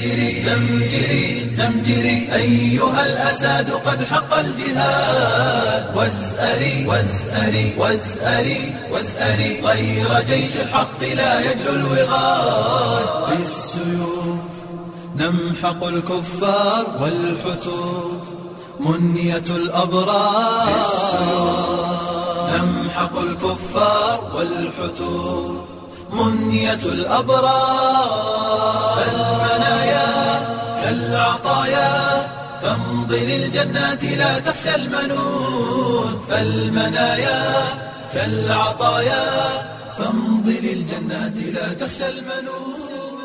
زمجري زمجري زمجري أيها الأساد قد حق الجهاد وازأري وازأري وازأري وازأري غير جيش الحق لا يجلو الوغاد بالسيوف نمحق الكفار والحتور منية الأبرار نمحق الكفار والحتور منية الأبرار فالمنايا كالعطايا فامضي للجنات لا تخشى المنون فالمنايا كالعطايا فامضي للجنات لا تخشى المنون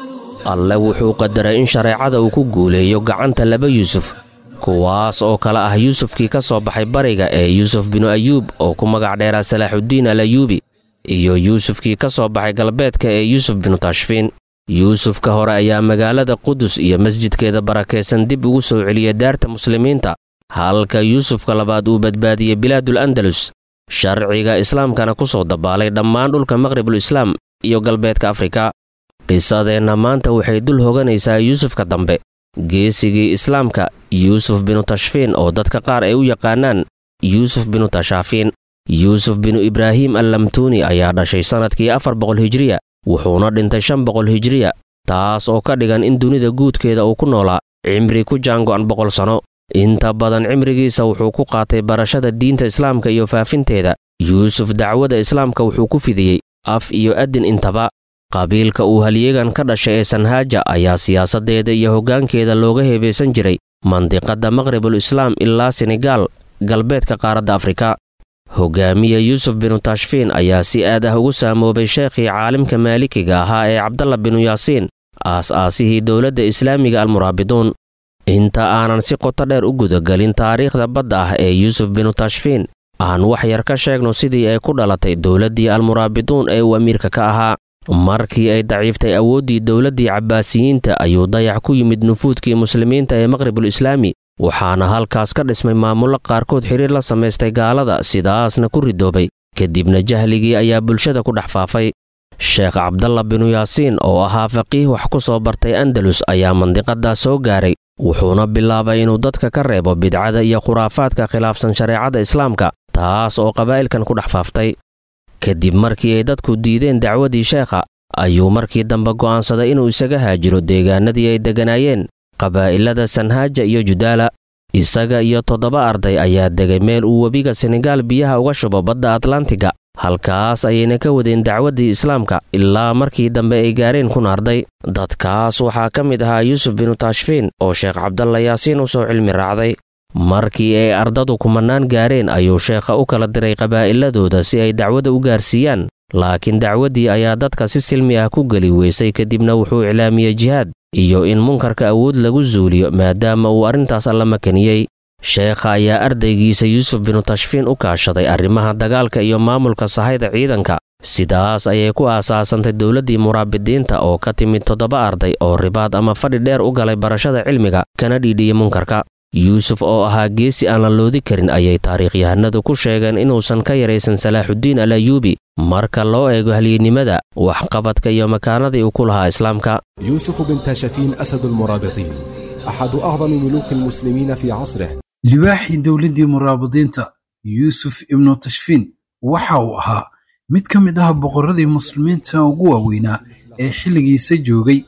alle wuxuu qadaray in shareecada uu ku guuleeyo gacanta laba yuusuf kuwaas oo kale ah yuusufkii ka soo baxay bariga ee yuusuf binu ayuub oo ku magac dheeraa salaaxuddiin al ayuubi iyo yuusufkii ka soo baxay galbeedka ee yuusuf binu tashfiin yuusufka hore ayaa magaalada qudus iyo masjidkeeda barakaysan dib ugu soo celiyay daarta muslimiinta halka yuusufka labaad uu badbaadiyey bilaadul andalus sharciga islaamkana ku soo dabaalay dhammaan dhulka maqribul islaam iyo galbeedka afrika qisadeenna maanta waxay dul hoganaysaa yuusufka dambe geesigii islaamka yuusuf binu tashfiin oo dadka qaar ay u yaqaanaan yuusuf binu tashaafiin yuusuf binu ibraahim allamtuuni ayaa dhashay sannadkii afar boqol hijriya wuxuuna dhintay shan boqol hijriya taas oo ka dhigan in dunida guudkeeda uu ku noolaa cimri ku jaango'an boqol sanno inta badan cimrigiisa wuxuu ku qaatay barashada diinta islaamka iyo faafinteeda yuusuf dacwada islaamka wuxuu ku fidiyey af iyo adin intaba qabiilka uu halyeegan ka dhashay ee sanhaaja ayaa siyaasaddeeda iyo hoggaankeeda looga heebaysan jiray mandiqadda maqribul islaam ilaa senegaal galbeedka qaaradda afrika hoggaamiye yuusuf binu tashfiin ayaa si aad ah ugu saamoobay sheekhii caalimka maalikiga ahaa ee cabdalla binu yaasiin aas-aasihii dowladda islaamiga almuraabiduun inta aanan si qoto dheer u gudagelin taariikhda badda ah ee yuusuf binu tashfiin aan wax yar ka sheegno sidii ay ku dhalatay dowladdii almuraabiduun ee uu amiirka ka ahaa markii ay daciiftay awooddii dowladdii cabbaasiyiinta ayuu dayax ku yimid nufuudkii muslimiinta ee maqribul islaami waxaana halkaas ka dhismay maamullo qaarkood xidhiir la samaystay gaalada sidaasna ku ridoobay kadibna jahligii ayaa bulshada ku dhex faafay sheekh cabdalla binu yaasiin oo ahaa faqiih wax ku soo bartay andalus ayaa mandiqaddaas soo gaaray wuxuuna bilaabay inuu dadka ka reebo bidcada iyo khuraafaadka khilaafsan shareecada islaamka taas oo qabaa'ilkan ku dhex faaftay kadib markii ay dadku diideen dacwadii sheekha ayuu markii dambe go'aansaday inuu isaga haajiro deegaanadii ay degganaayeen qabaa'ilada sanhaaja iyo judaala isaga iyo toddoba arday ayaa degay meel uu webiga senegaal biyaha uga shubo badda atlantiga halkaas ayayna ka wadeen dacwaddii islaamka ilaa markii dambe ay gaareen kun arday dadkaas waxaa ka mid ahaa yuusuf binu tashfiin oo sheekh cabdalla yaasiin u soo cilmi raacday markii ay ardadu kumannaan gaareen ayuu sheekha u kala diray qabaa'iladooda si ay dacwada u gaarsiiyaan laakiin dacwaddii ayaa dadka si silmi ah ku geli weysay kadibna wuxuu iclaamiyey jihaad iyo in munkarka awood lagu zuuliyo maadaama uu arrintaas alla makaniyey sheekha ayaa ardaygiisa yuusuf binu tashfiin u kaashaday arrimaha dagaalka iyo maamulka sahayda ciidanka sidaas ayay ku aasaasantay dowladdii muraabidiinta oo ka timid toddoba arday oo ribaad ama fadhi dheer u galay barashada cilmiga kana dhiidhiyey munkarka yuusuf oo ahaa geesi aan la loodi karin ayay taariikhyahanadu ku sheegeen inuusan ka yaraysan salaaxuddiin al ayuubi marka loo eego halyeennimada waxqabadka iyo makaanadii uu ku lahaa islaamka يوسف بن تاشفين أسد المرابطين أحد أعظم ملوك المسلمين في عصره libaaxii dowladdii muraabidiinta yuusuf ibnu tashfiin waxa uu ahaa mid ka mid ah boqorradii muslimiinta ugu waaweynaa ee xilligiisa joogay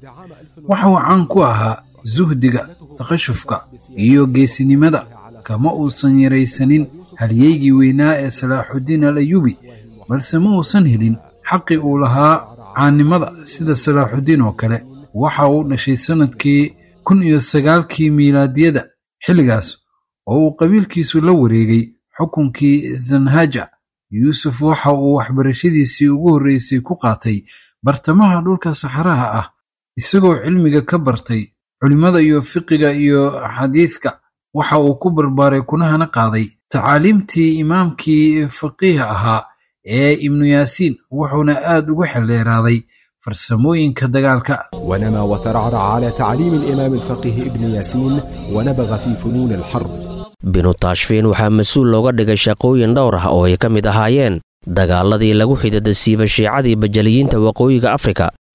waxa uu caan ku ahaa suhdiga takashufka iyo geesinimada kama uusan yaraysanin halyeygii weynaa ee salaaxuddiin al ayuubi balse ma uusan helin xaqii uu lahaa caannimada sida salaaxuddiin oo kale waxa uu dhashay sannadkii kun iyo sagaalkii miilaadiyada xilligaas oo uu qabiilkiisu la wareegay xukunkii zanhaja yuusuf waxa uu waxbarashadiisii ugu horreysay ku qaatay bartamaha dhulka saxaraha ah isagoo cilmiga ka bartay culimmada iyo fiqiga iyo xadiidka waxa uu ku barbaaray kunahana qaaday tacaaliimtii imaamkii faqiih ahaa ee ibnu yaasiin wuxuuna aad ugu xeldheeraaday farsamooyinka dagaalka ونما وترعرع على تعليم الإمام الفقيه ابن ياسين ونبغ في فنون الحرب binu taashfiin waxaa mas-uul looga dhigay shaqooyin dhowr ah oo ay ka mid ahaayeen dagaaladii lagu xidada siiba shiicadii bajaliyiinta waqooyiga afrika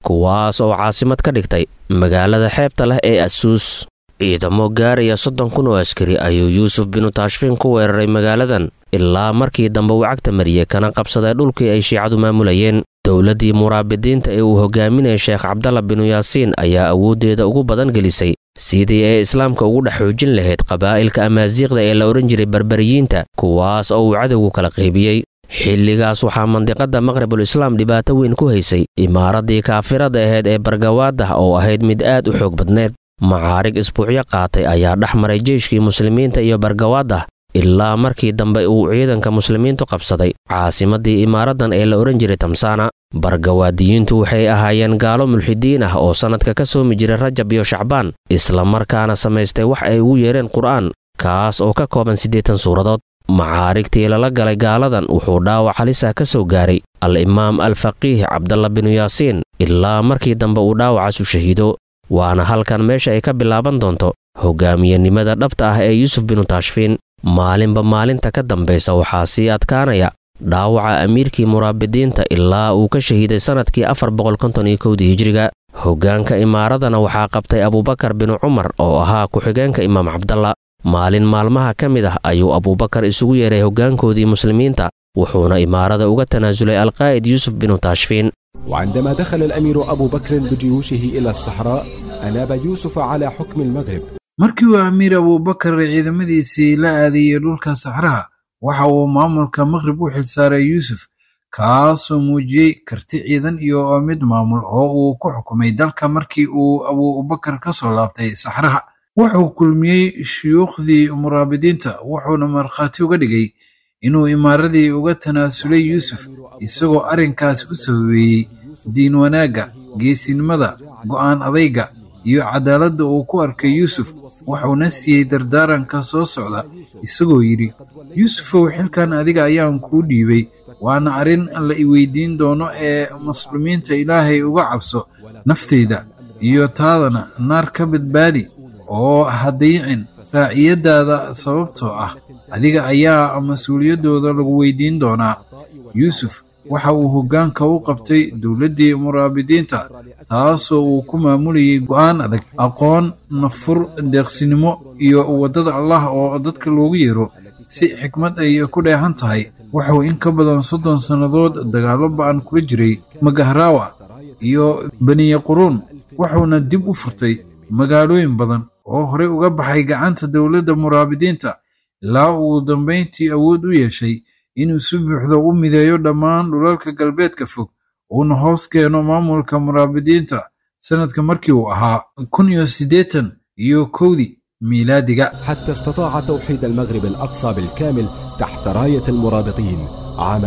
kuwaas oo caasimad ka dhigtay magaalada xeebta leh ee asuus ciidamo gaaraya soddon kun oo askari ayuu yuusuf binu taashfiin ku weeraray magaaladan ilaa markii dambe uu cagta mariyey kana qabsaday dhulkii ay shiicadu maamulayeen dowladdii muraabidiinta ee uu hogaaminayay sheekh cabdalla binu yaasiin ayaa awooddeeda ugu badan gelisay sidii ay islaamka ugu dhex xoojin lahayd qabaa'ilka amaasiiqda ee la odhan jiray barbariyiinta kuwaas oo uu cadowgu kala qaybiyey xilligaas waxaa mandiqadda maqribul islaam dhibaato weyn ku haysay imaaraddii kaafirada ahayd ee bargawaadah oo ahayd mid aad u xoog badneed macaarig isbuucyo qaatay ayaa dhex maray jeyshkii muslimiinta iyo bargawaadah ilaa markii dambe uu ciidanka muslimiintu qabsaday caasimaddii imaaraddan ee la odhan jiray tamsaana bargawaadiyiintu waxay ahaayeen gaalo mulxidiin ah oo sannadka ka soomi jiray rajab iyo shacbaan islamarkaana samaystay wax ay ugu yeedheen qur'aan kaas oo ka kooban siddeetan suuradood macaarigtii lala galay gaaladan wuxuu dhaawac halisa ka soo gaaray al-imaam al-faqiih cabdalla binu yaasiin ilaa markii dambe uu dhaawacaas u shahiido waana halkan meesha ay ka bilaaban doonto hogaamiyenimada dhabta ah ee yuusuf binu taashfiin maalinba maalinta ka dambaysa waxaa sii adkaanaya dhaawaca amiirkii muraabidiinta ilaa uu ka shahiiday sannadkii afar boqolkonton-iyo kowdii hijriga hoggaanka imaaradana waxaa qabtay abuubakar binu cumar oo ahaa ku-xigeenka imaam cabdalla maalin maalmaha ka mid ah ayuu abuubakar isugu yeeray hoggaankoodii muslimiinta wuxuuna imaarada uga tanaasulay alqaa'id yuusuf binu taashfiin وعندما دخل الأمير أبو بكر بجيوشه إلى الصحراء أناب يوسف على حكم المغرب markii uu amiir abuubakar ciidamadiisii la aadiyey dhulka saxraha waxa uu maamulka maqrib u xilsaaray yuusuf kaasoo muujiyey karti ciidan iyo mid maamul oo uu ku xukumay dalka markii uu abuubakar ka soo laabtay saxraha wuxuu kulmiyey shuyuukhdii muraabidiinta wuxuuna markhaati uga dhigay inuu imaaradii uga tanaasulay yuusuf isagoo arrinkaas ku sababeeyey diin wanaagga geesinimada go'aan adayga iyo cadaaladda uu ku arkay yuusuf wuxuuna siiyey dardaaranka soo socda isagoo yidhi yuusufow xilkan adiga ayaan kuu dhiibay waana arrin la iweydiin doono ee muslimiinta ilaahay uga cabso naftayda iyo taadana naar ka badbaadi oo ha dayicin raaciyaddaada sababtoo ah adiga ayaa mas-uuliyaddooda lagu weydiin doonaa yuusuf waxa uu hoggaanka u qabtay dowladdii muraabidiinta taasoo uu ku maamulayay go'aan adag aqoon nafur deeqsinimo iyo waddada allah oo dadka loogu yeero si xikmad ay ku dheehan tahay wuxuu in ka badan soddon sannadood dagaallo ba'an kula jiray magahraawa iyo beniye quruun wuxuuna dib u furtay magaalooyin badan oo horey uga baxay gacanta dowladda muraabidiinta ilaa uu dambayntii awood u yeeshay inuu si buuxda u mideeyo dhammaan dhulalka galbeedka fog uuna hoos keeno maamulka muraabidiinta sannadka markii uu ahaa kun iyo siddeetan iyo kowdii miilaadiga حتى استطاع توحيد المغرب الأقصى بالكامل تحت راية المرابطين عام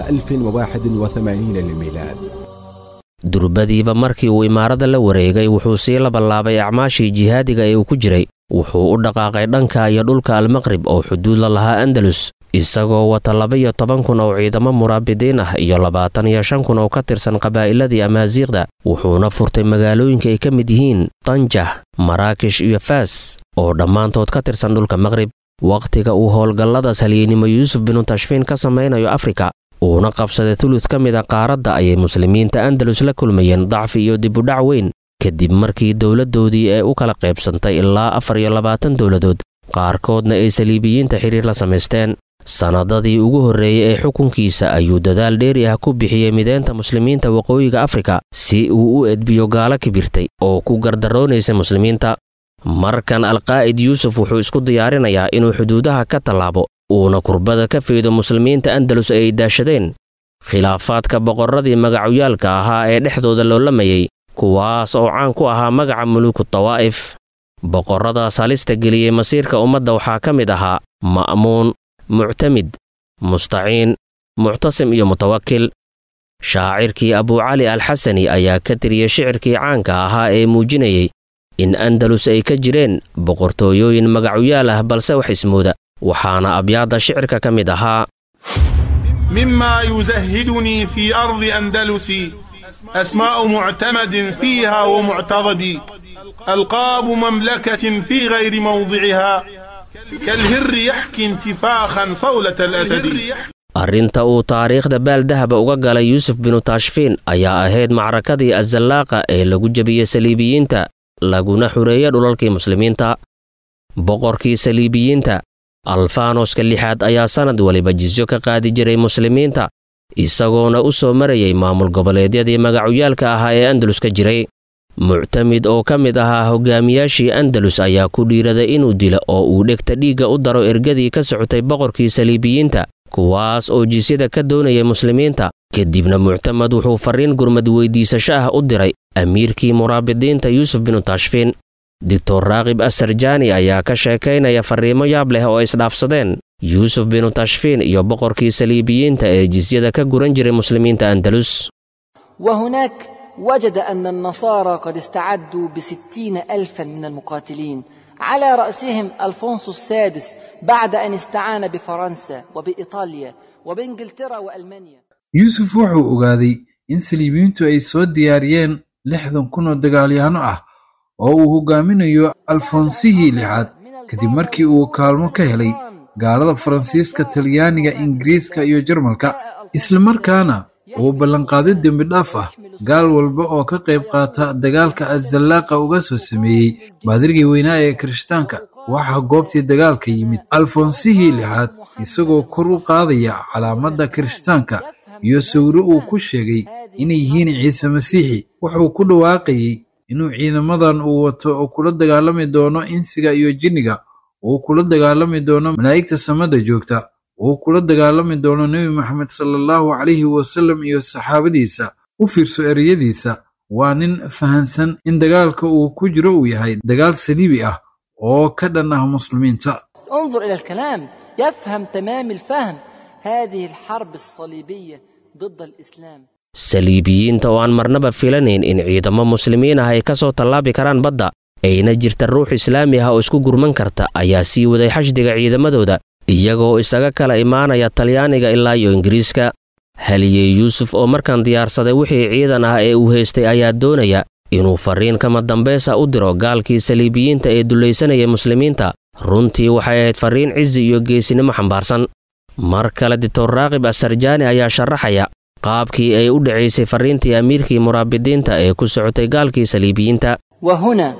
1081 للميلاد durbadiiba markii uu imaaradda la wareegay wuxuu sii labanlaabay acmaashii jihaadiga ee uu ku jiray wuxuu u dhaqaaqay dhanka iyo dhulka almaqrib oo xuduud la lahaa andalus isagoo wata laba-iyo toban kun oo ciidamo muraabidiin ah iyo labaatan iyo shan kun oo ka tirsan qabaa'iladii amaasiiqda wuxuuna furtay magaalooyinka ay ka mid yihiin danjah maraakish iyo faas oo dhammaantood ka tirsan dhulka maqrib wakhtiga uu howlgalladaas halyeynimo yuusuf binu tashfiin ka samaynayo afrika uuna qabsaday tulud ka mid a qaaradda ayay muslimiinta andalus la kulmayeen dacfi iyo dibudhac weyn kadib markii dowladdoodii ay u kala qaybsantay ilaa afar iyo labaatan dowladood qaarkoodna ay saliibiyiinta xidhiir la samaysteen sannadadii ugu horreeyey ee xukunkiisa ayuu dadaal dheeri ah ku bixiyey mideynta muslimiinta waqooyiga afrika si uu u edbiyo gaalo kibirtay oo ku gardaroonaysay muslimiinta markan alqaa'id yuusuf wuxuu isku diyaarinayaa inuu xuduudaha ka tallaabo uuna kurbada ka faydo muslimiinta andalus ay daashadeen khilaafaadka boqorradii magacuyaalka ahaa ee dhexdooda loolamayay kuwaas oo caan ku ahaa magaca muluuku tawaa'if boqorradaas halista geliyey masiirka ummadda waxaa ka mid ahaa ma'muun muctamid mustaciin muctasim iyo mutawakil shaacirkii abuucali alxasani ayaa ka tiriyey shicirkii caanka ahaa ee muujinayey in andalus ay ka jireen boqortooyooyin magacuyaal ah balse wax ismooda waxaana abyaadda shicirka ka mid ahaa مما يزهدني في أرض أندلسي أسماء معتمد فيها ومعتضد ألقاب مملكة في غير موضعها كالهر يحكي انتفاخا صولة الأسد arrinta uu taariikhda baaldahaba uga galay yuusuf binu tashfiin ayaa ahayd macrakadii azallaaqa ee lagu jebiyey saliibiyiinta laguna xureeyey dhulalkii muslimiinta boqorkii saliibiyiinta alfaanoska lixaad ayaa sannad waliba jisyo ka qaadi jiray muslimiinta isagoona u soo marayay maamul goboleedyadii magacuyaalka ahaa ee andalus ka jiray muctamid oo ka mid ahaa hogaamiyaashii andalus ayaa ku dhiiraday inuu dilo oo uu dhegta dhiigga u daro ergadii ka socotay boqorkii saliibiyiinta kuwaas oo jisyada ka doonayay muslimiinta kadibna muctamad wuxuu farriin gurmad weydiisasho ah u diray amiirkii muraabidiinta yuusuf binu tashfiin doctor raaqib asarjaani ayaa ka sheekaynaya farriimo yaab leh oo isdhaafsadeen yuusuf binu tashfiin iyo boqorkii saliibiyiinta ee jisyada ka guran jiray muslimiinta andalus وهناك وجد أن النصارى قد استعدوا بستين ألفا من المقاتلين على رأسهم ألفونسو السادس بعد أن استعان بفرنسا وبإيطاليا وبإنجلترا وألمانيا yuusuf wuxuu ogaaday in saliibiyiintu ay soo diyaariyeen lixdan kun oo dagaalyahanno ah oo uu hogaaminayo alfonsihii lixaad kadib markii uu kaalmo ka helay gaalada faransiiska talyaaniga ingiriiska iyo jarmalka islamarkaana uu ballanqaado dembi dhaaf ah gaal walba oo ka qayb qaata dagaalka azallaaqa uga soo sameeyey baadirgii weynaa ee kirishtaanka waxaa goobtii dagaalka yimid alfonsihii lixaad isagoo kor u qaadaya calaamadda kirishtaanka iyo sawiro uu ku sheegay inay yihiin ciise masiixi wuxuu ku dhawaaqayey inuu ciidamadan uu wato oo kula dagaalami doono insiga iyo jinniga uu kula dagaalami doono malaa'igta samada joogta uu kula dagaalami doono nebi maxamed sala allahu calayhi wasallam iyo saxaabadiisa u fiirso ereyadiisa waa nin fahansan in dagaalka uu ku jiro uu yahay dagaal saliibi ah oo ka dhan ah muslimiinta انظر إلى الكلام يفهم تمام الفهم هذه الحرب الصليبية ضد الإسلام saliibiyiinta oo aan marnaba filanayn in ciidamo muslimiin ah ay ka soo tallaabi karaan badda ayna jirta ruux islaami ah oo isku gurman karta ayaa sii waday xashdiga ciidamadooda iyagoo isaga kala imaanaya talyaaniga ilaa iyo ingiriiska haliyey yuusuf oo markaan diyaarsaday wixii ciidan ah ee uu haystay ayaa doonaya inuu farriin kama dambaysa u diro gaalkii saliibiyiinta ee dullaysanayay muslimiinta runtii waxay ahayd farriin cizi iyo geesinimo xambaarsan mar kale dictor raaqib asarjaani ayaa sharaxaya qaabkii ay u dhacaysay farriintii amiirkii muraabidiinta ee ku socotay gaalkii saliibiyiinta وهنا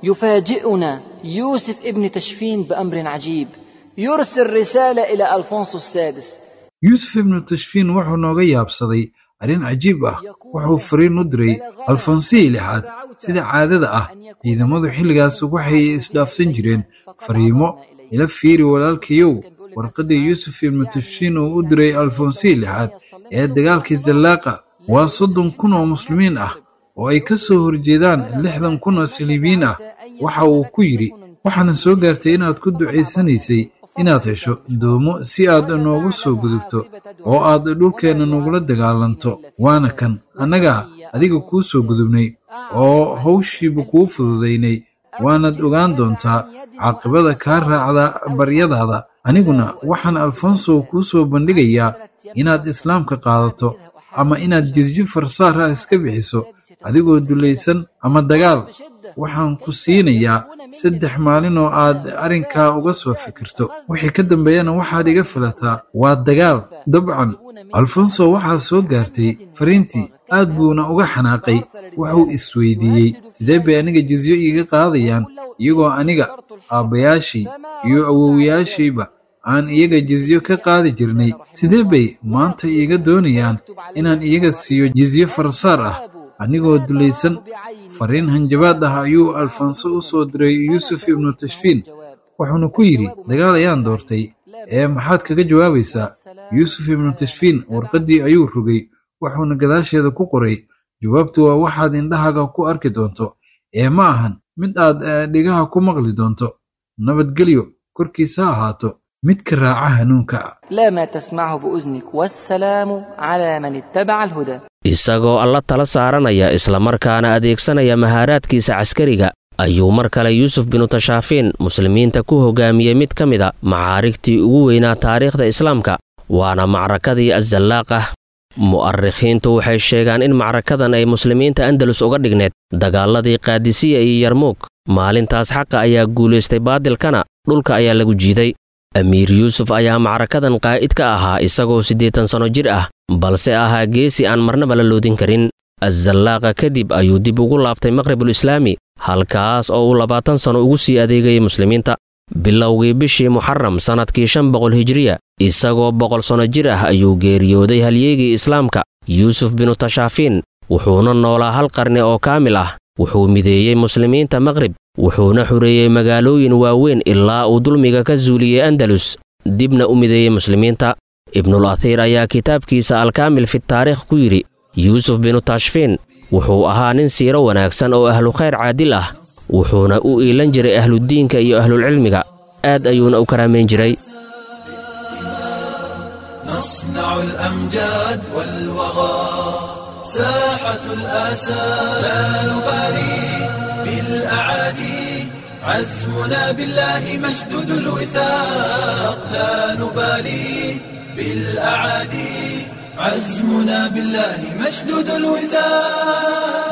يفاجئنا يوسف ابن تشفين بأمر عجيب يرسل رسالة إلى ألفونسو السادس yuusuf ibnu tashfiin wuxuu nooga yaabsaday arrin cajiib ah wuxuu fariin u diray alfonsihii lixaad sida caadada ah ciidamadu xilligaas waxay isdhaafsan jireen fariimo ila fiiri walaalkayow warqaddii yuusuf ibnu tashfiin uu u diray alfonsihii lixaad ee dagaalkii zallaaqa waa soddon kun oo muslimiin ah oo ay ka soo horjeedaan lixdan kun oo saliibiyiin ah waxa uu ku yidhi waxaana soo gaartay inaad ku ducaysanaysay inaad hesho doomo si aad noogu soo gudubto oo aad dhulkeenna nagula dagaalanto waana kan annagaa adiga kuu soo gudubnay oo hawshiiba kuu fududaynay waanaad ogaan doontaa caaqibada kaa raacda baryadaada aniguna waxaan alfonso kuu soo bandhigayaa inaad islaamka qaadato ama inaad jisjo farsaar ah iska bixiso adigoo dulaysan ama dagaal waxaan ku siinayaa saddex maalin oo aad arrinkaa uga soo fikirto wixii ka dambeeyana waxaad iga filataa waa dagaal dabcan alfonso waxaa soo gaartay fariintii aad buuna uga xanaaqay wuxuu isweydiiyey sidee bay aniga jizyo iiga qaadayaan iyagoo aniga aabbayaashii iyo awowayaashayba aan iyaga jizyo ka qaadi jirnay sidee bay maanta iiga doonayaan inaan iyaga siiyo jizyo farsaar ah anigoo dulaysan fariin hanjabaad ah ayuu alfonso u soo diray yuusuf ibnu tashfiin wuxuuna ku yidhi dagaal ayaan doortay ee maxaad kaga jawaabaysaa yuusuf ibnu tashfiin warqaddii ayuu rogay wuxuuna gadaasheeda ku qoray jawaabtu waa waxaad indhahaaga ku arki doonto ee ma ahan mid aad dhigaha ku maqli doonto nabadgelyo korkiisa ha ahaato midka raaca hanuunka لا ما تسمعه بأذنك والسلام على من اتبع الهدى isagoo alla tala saaranaya islamarkaana adeegsanaya mahaaraadkiisa caskariga ayuu mar kale yuusuf binu tashaafiin muslimiinta ku hogaamiyey mid ka mida macaarigtii ugu weynaa taariikhda islaamka waana macrakadii azallaaqah mu'arikhiintu waxay sheegaan in macrakadan ay muslimiinta andalus uga dhigneed dagaaladii kaadisiya iyo yarmuug maalintaas xaqa ayaa guulaystay baadilkana dhulka ayaa lagu jiiday amiir yuusuf ayaa macrakadan qaa'id ka ahaa isagoo siddeetan sanno jir ah balse ahaa geesi aan marnaba la loodin karin azallaaqa kadib ayuu dib ugu laabtay maqhribul islaami halkaas oo uu labaatan sanno ugu sii adeegayay muslimiinta bilowgii bishii muxaram sannadkii shan boqol hijiriya isagoo boqol sanno jir ah ayuu geeriyooday halyeegii islaamka yuusuf binu tashaafiin wuxuuna noolaa hal qarni oo kaamil ah wuxuu mideeyey muslimiinta maqrib wuxuuna xureeyey magaalooyin waaweyn ilaa uu dulmiga ka suuliyey andalus dibna u mideeyey muslimiinta ibnul athiir ayaa kitaabkiisa alkaamil fi taariikh ku yidhi yuusuf binu tashfiin wuxuu ahaa nin siiro wanaagsan oo ahlu khayr caadil ah wuxuuna u iilan jiray ahludiinka iyo ahlulcilmiga aad ayuuna u karaamayn jiray نصنع الأمجاد والوغى ساحة الآسى لا نبالي بالأعادي عزمنا بالله مشدود الوثاق لا نبالي بالأعادي عزمنا بالله مشدود الوثاق